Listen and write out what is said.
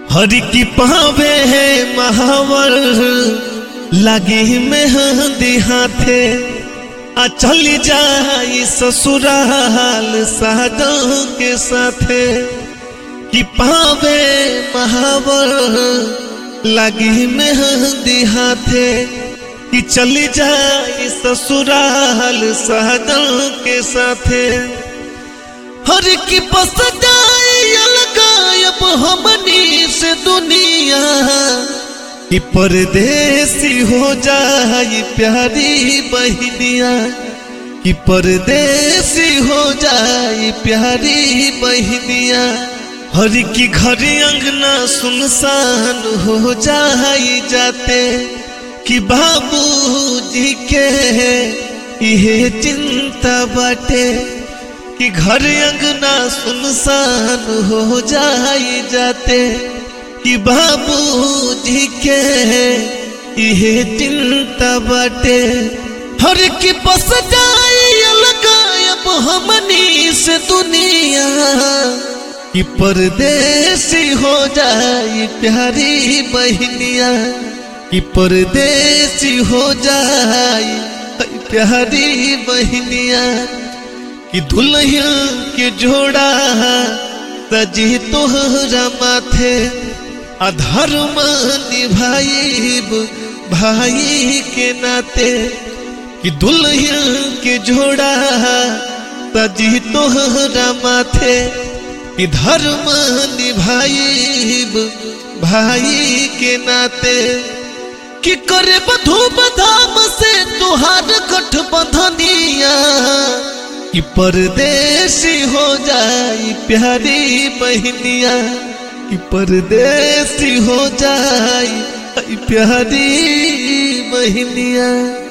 हरि की पावे है महावर लगे मेहंदी हाथे आ चली जाई ससुराल सादों के साथे कि पावे महावर लगी मेहंदी हाथे कि चली जाई ससुराल सादों के साथे हर की बस जाए अलगायब हमनी से दुनिया कि परदेसी हो जाए प्यारी बहनिया कि परदेसी हो जाए प्यारी बहनिया हर की घर अंगना सुनसान हो जाए जाते कि बाबूजी के ये चिंता बाटे कि घर अंगना सुनसान हो जाए जाते कि बाबूजी के ये चिंता बाटे हर की बस जाए अलगायब हमनी से दुनिया कि परदेसी हो जाए प्यारी बहनिया कि परदेसी हो जाए प्यारी बहनिया कि दुल्हन के जोड़ा तजी तोहरा माथे अधर्म निभाइब भाई के नाते कि दुल्हन के जोड़ा तजी तोहरा माथे कि धर्म निभाइब भाई के नाते कि करे बधू बधाम से तुहार गठबंधनिया कि परदेसी हो जाई प्यारी बहनिया कि परदेसी हो जाई प्यारी बहनिया